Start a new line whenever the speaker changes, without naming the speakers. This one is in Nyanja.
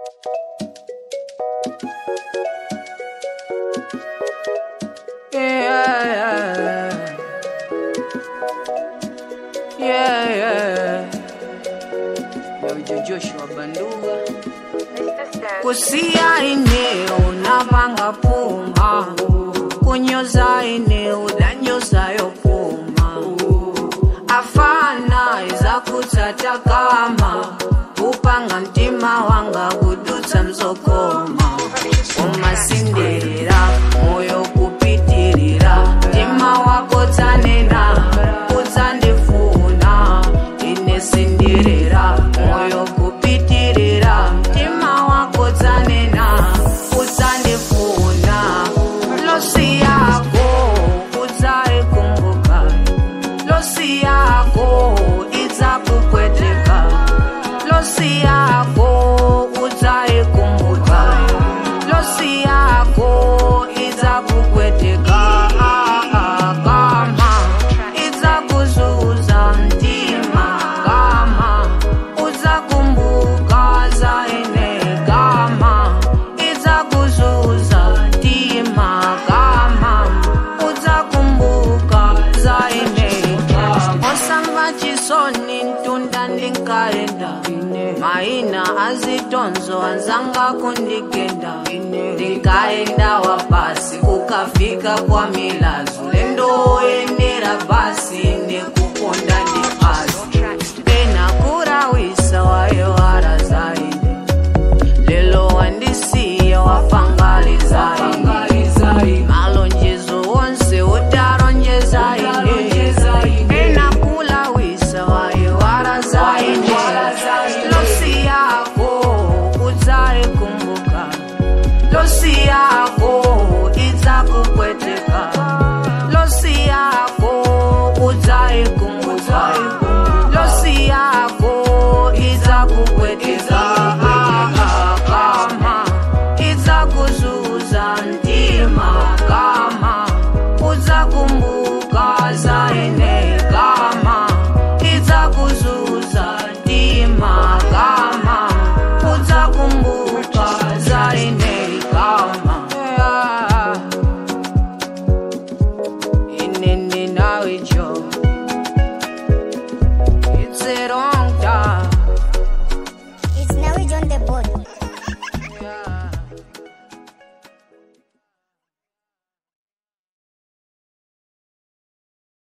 Yeah, yeah, yeah. Yo, Joshua Banduga kusia eneo napanga puma kunyoza eneo danyozayo puma afana iza kutsata kama upanga mtima wanga kudutsa mzokoma umasindirira moyo kupitirira mtima wako tsanena utsandifuna inesindirira moyo kupitirira mtima wako tsanena utsandifuna losi yako utsaikumbuka losi yako idzakupweteka losi yako udzaikumbuka losi yako idzakupweteka kama idzakuzuza mtima kama udzakumbuka zaine kama idzakuzuza mtima kama udzakumbuka zaine osamba chisoni ntunda ndinkaenda maina azitonzo anzanga kundigenda ndinkaenda wapasi kukafika kwa milazo lendoendera basi nekukonda ndi